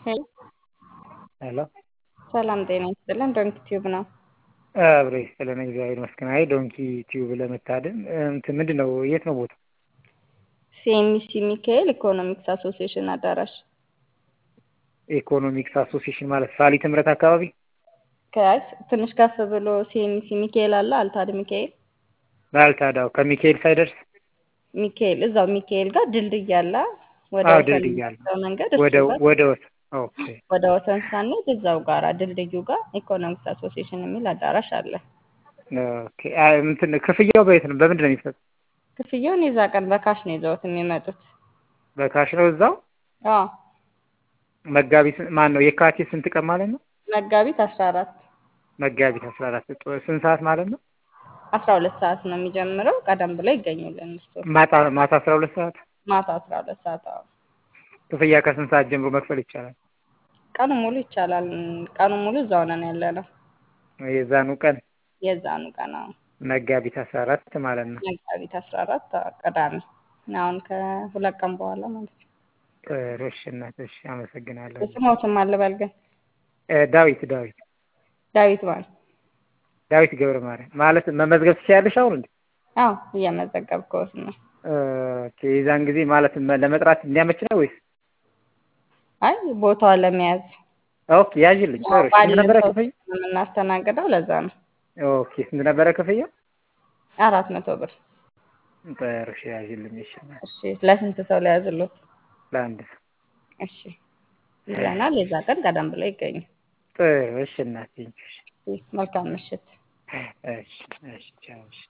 ሄሎ ሄሎ ሰላም ጤና ይስጥልን። ዶንኪ ቲዩብ ነው። አብሬ ስለነ እግዚአብሔር ይመስገን። አይ ዶንኪ ቲዩብ ለመታደም እንትን ምንድን ነው የት ነው ቦታ? ሲኤምሲ ሚካኤል ኢኮኖሚክስ አሶሲዬሽን አዳራሽ ኢኮኖሚክስ አሶሲዬሽን ማለት ሳሊት ምረት አካባቢ ከያዝ ትንሽ ከፍ ብሎ ሲኤምሲ ሚካኤል አለ። አልታድ ሚካኤል ባልታዳው ከሚካኤል ሳይደርስ ሚካኤል እዛው ሚካኤል ጋር ድልድይ አለ። ወደ አዎ ወሰን ድልድይ አለ። የሚወስደው መንገድ ወደ እሱ ጋር ወደ ወሰን ኦኬ ወደ ወሰን ሳንሄድ እዛው ጋር ድልድዩ ጋር ኢኮኖሚክስ አሶሲዬሽን የሚል አዳራሽ አለ። ኦኬ አይ እንትን ክፍያው በየት ነው? በምንድን ነው የሚሰጥ? ክፍያውን የዛ ቀን በካሽ ነው ይዘውት የሚመጡት። በካሽ ነው እዛው አዎ መጋቢት ማን ነው የካቲት ስንት ቀን ማለት ነው? መጋቢት አስራ አራት መጋቢት አስራ አራት ስንት ሰዓት ማለት ነው? አስራ ሁለት ሰዓት ነው የሚጀምረው። ቀደም ብለው ይገኙልን እሱ ማታ ማታ አስራ ሁለት ሰዓት ማታ አስራ ሁለት ሰዓት አዎ። ክፍያ ከስንት ሰዓት ጀምሮ መክፈል ይቻላል? ቀኑ ሙሉ ይቻላል። ቀኑ ሙሉ እዛው ነን ያለ ነው። የዛኑ ቀን የዛኑ ቀን አዎ። መጋቢት አስራ አራት ማለት ነው። መጋቢት አስራ አራት ቅዳሜ አሁን ከሁለት ቀን በኋላ ማለት ነው። ጥሩ እሺ እናት እሺ አመሰግናለሁ። ስሞትም አልበል ግን እ ዳዊት ዳዊት ዳዊት ማለት ዳዊት ገብረ ማርያም ማለት መመዝገብ ትችያለሽ አሁን እንዴ? አዎ እየመዘገብከውት ነው። ኦኬ የዛን ጊዜ ማለት መ- ለመጥራት እንዲያመች ነው ወይስ? አይ ቦታውን ለመያዝ ኦኬ ያዥልኝ። ጥሩ እሺ ስንት ነበረ ክፍያ? የምናስተናግደው ለዛ ነው። ኦኬ ስንት ነበረ ክፍያ? አራት መቶ ብር። ጥሩ እሺ ያዥልኝ። እሺ እሺ ለስንት ሰው ሊያዝሉት? ለአንድ ሰው እሺ ይዘናል። የዛ ቀን ቀደም ብለው ይገኙ። ጥሩ እሺ እናት እሺ መልካም ምሽት። እሺ እሺ ቻው እሺ